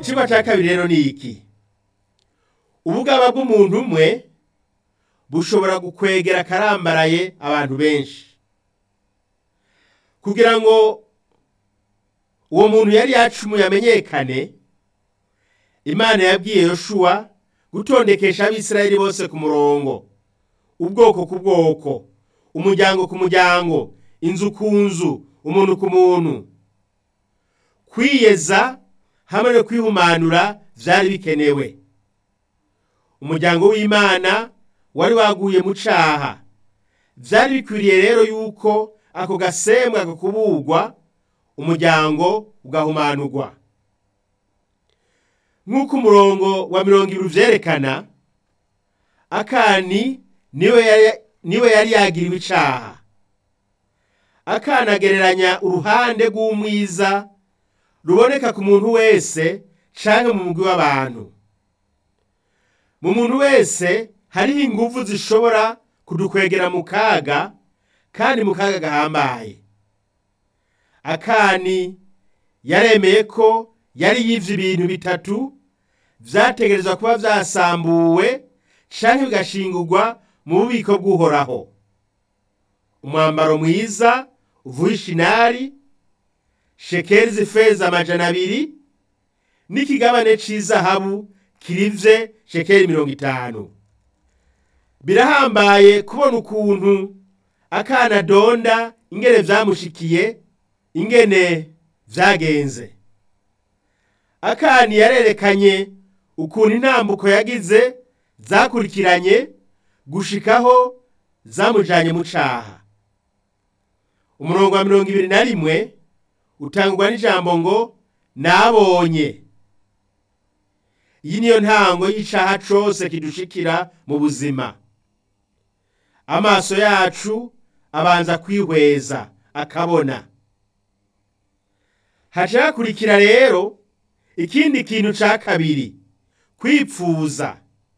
icigwa ca kabiri rero ni iki ubugaba bw'umuntu umwe bushobora gukwegera akarambaraye abantu benshi kugira ngo uwo muntu yari yacumuye amenyekane imana yabwiye yoshuwa gutondekesha abisirayeli bose ku murongo ubwoko ku bwoko umuryango ku muryango inzu ku nzu umuntu ku muntu kwiyeza hamwe no kwihumanura vyari bikenewe umuryango w'imana wari waguye mu caha vyari bikwiriye rero yuko ako gasembwa kakubugwa umuryango ugahumanurwa nk'uko umurongo wa mirongo ibiri uvyerekana akani niwe yari, niwe yari yagiriwe icaha akana agereranya uruhande rw'umwiza ruboneka ku muntu wese canke mu mugwi w'abantu mu muntu wese hariho inguvu zishobora kudukwegera mu kaga kandi mu kaga gahambaye akani yaremeye ko yari yivye ibintu bitatu vyategerezwa kuba vyasambuwe canke bigashingurwa mu bubiko bw'uhoraho umwambaro mwiza uvuye ishinari shekeri z'ifeza amajana abiri n'ikigabane c'izahabu kirivye shekeri mirongo itanu birahambaye kubona ukuntu akana donda ingene vyamushikiye ingene vyagenze akani yarerekanye ukuntu intambuko yagize zakurikiranye gushikaho zamujanye mu caha umurongo wa mirongo ibiri na rimwe utangwa n'ijambo ngo nabonye iyi niyo ntango y'icaha cose kidushikira mu buzima amaso yacu abanza kwihweza akabona haca hakurikira rero ikindi kintu ca kabiri kwipfuza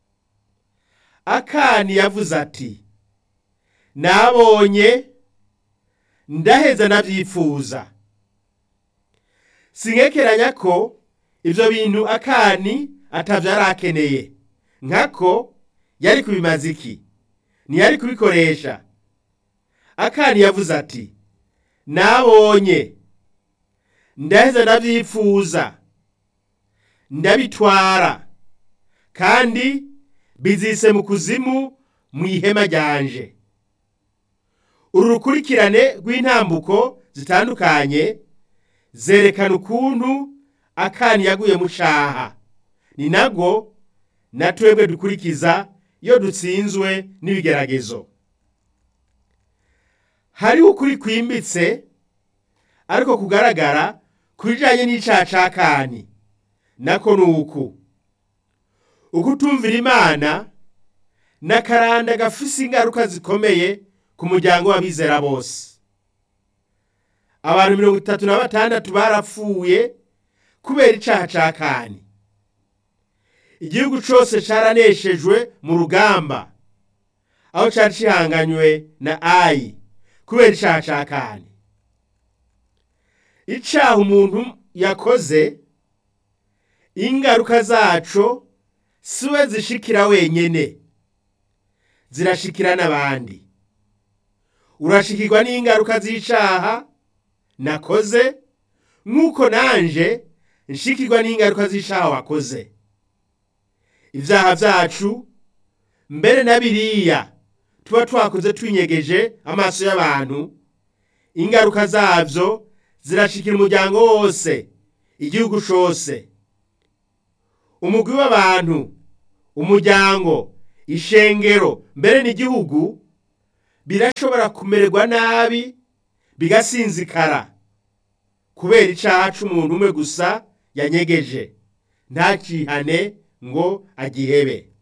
akani yavuze ati nabonye ndaheza navyifuza sinkekeranya ko ivyo bintu akani atavyo yari akeneye nkako yari kubimaza iki ntiyari kubikoresha akani yavuze ati nabonye ndaheza ndavyifuza ndabitwara kandi bizise mu kuzimu mu ihema ryanje uru rukurikirane rw'intambuko zitandukanye zerekana ukuntu akani yaguye mu caha ni nago na twebwe dukurikiza iyo dutsinzwe n'ibigeragezo hariho ukuri kwimbitse ariko kugaragara ku bijanye n'icaha ca kani nako ni uku ukutumvira imana n'akaranda gafise ingaruka zikomeye ku muryango w'abizera bose abantu mirongo itatu na batandatu barapfuye kubera icaha ca kani igihugu cose caraneshejwe mu rugamba aho cari cihanganywe na ayi kubera icaha ca kani icaha umuntu yakoze ingaruka zaco siwe zishikira wenyene zirashikira n'abandi urashikirwa n'ingaruka z'icaha nakoze nk'uko nanje nshikirwa n'ingaruka z'icaha wakoze ivyaha vyacu mbere na biriya tuba twakoze twinyegeje amaso y'abantu ingaruka zavyo zirashikira umuryango wose igihugu cose umugwi w'abantu umuryango ishengero mbere n'igihugu birashobora kumererwa nabi bigasinzikara kubera icaha c'umuntu umwe gusa yanyegeje ntakihane ngo agihebe